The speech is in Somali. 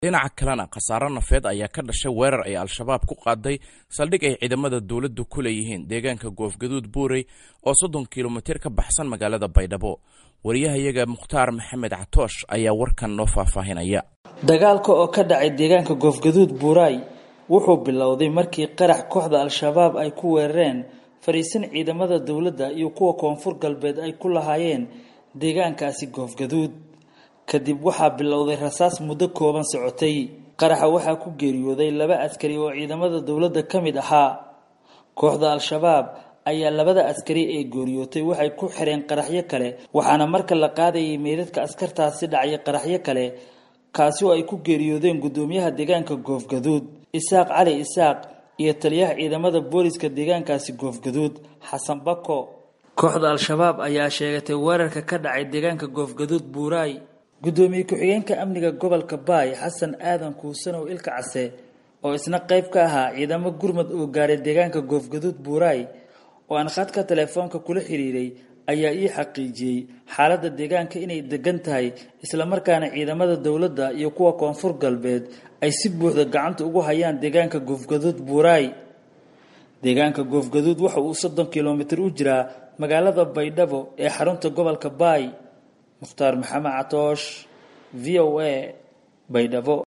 dhinaca kalena khasaaro nafeed ayaa ka dhashay weerar ay al-shabaab ku qaaday saldhig ay ciidamada dowladdu ku leeyihiin deegaanka goofgaduud buurey oo soddon kilomitir ka baxsan magaalada baydhabo wariyahayaga mukhtaar maxamed catoosh ayaa warkan noo faahfaahinaya dagaalka oo ka dhacay deegaanka goofgaduud buuray wuxuu bilowday markii qarax kooxda al-shabaab ay ku weerareen fadhiisan ciidamada dowladda iyo kuwa koonfur galbeed ay ku lahaayeen deegaankaasi goofgaduud kadib waxaa bilowday rasaas muddo kooban socotay qaraxa waxaa ku geeriyooday laba askari oo ciidamada dowladda ka mid ahaa kooxda al-shabaab ayaa labada askari ee geeriyootay waxay ku xireen qaraxyo kale waxaana marka la qaadayay meydadka askartaasi dhacay qaraxyo kale kaasi oo ay ku geeriyoodeen guddoomiyaha deegaanka goofgaduud isaaq cali isaaq iyo taliyaha ciidamada booliska deegaankaasi goofgaduud xasan bako kooxda al-shabaab ayaa sheegatay weerarka ka dhacay deegaanka goofgaduud buuraay guddoomiye ku-xigeenka amniga gobolka baay xasan aadan kuusanow ilka case oo isna qayb ka ahaa ciidamo gurmad oo gaaray deegaanka goofgaduud buuraay oo aan khadka telefoonka kula xiriiray ayaa ii xaqiijiyey xaaladda deegaanka inay degan tahay islamarkaana ciidamada dowladda iyo kuwa koonfur galbeed ay si buuxda gacanta ugu hayaan deegaanka goofgaduud buuraay deegaanka goofgaduud waxa uu soddon kilomitir u jiraa magaalada baydhabo ee xarunta gobolka baay mukhtaar maxamed catoosh v o a baydhabo